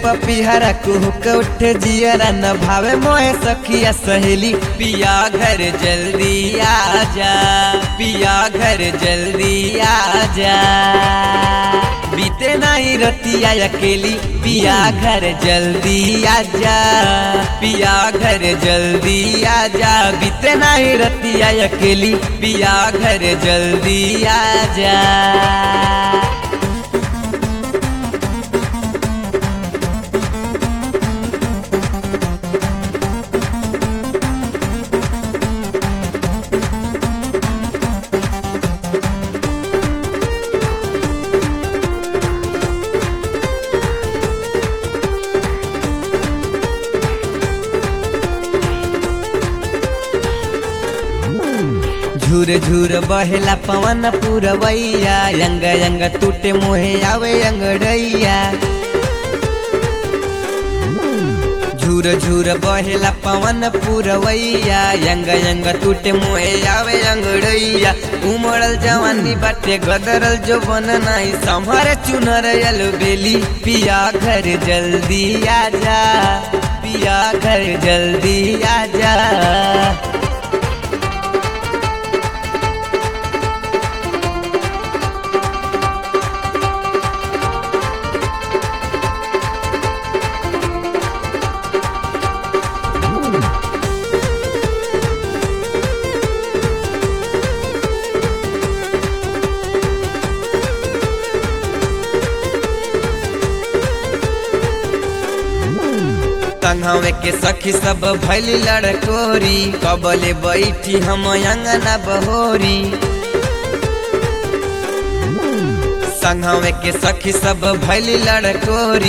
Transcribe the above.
पपिहरा कुहुक उठे जियरा न भावे मोहे सखिया सहेली पिया घर जल्दी आ जा पिया घर जल्दी आ जा बीते नहीं रतिया अकेली पिया घर जल्दी आ जा पिया घर जल्दी आ जा बीते नहीं रतिया अकेली पिया घर जल्दी आ जा झूर झूर बहेला पवन पुरवैया अंग अंग टूटे मोहे आवे अंगड़ैया झूर झूर बहेला पवन पुरवैया अंग अंग टूटे मोहे आवे अंगड़ैया उमड़ल जवानी बाटे गदरल जो बन नहीं संभर चुनर यल बेली पिया घर जल्दी आ जा पिया घर जल्दी आ जा संघवे के सखी सब भैली लड़कोरी कबले बैठी हम अंगना बहोरी संघवे के सखी सब भैली लड़कोरी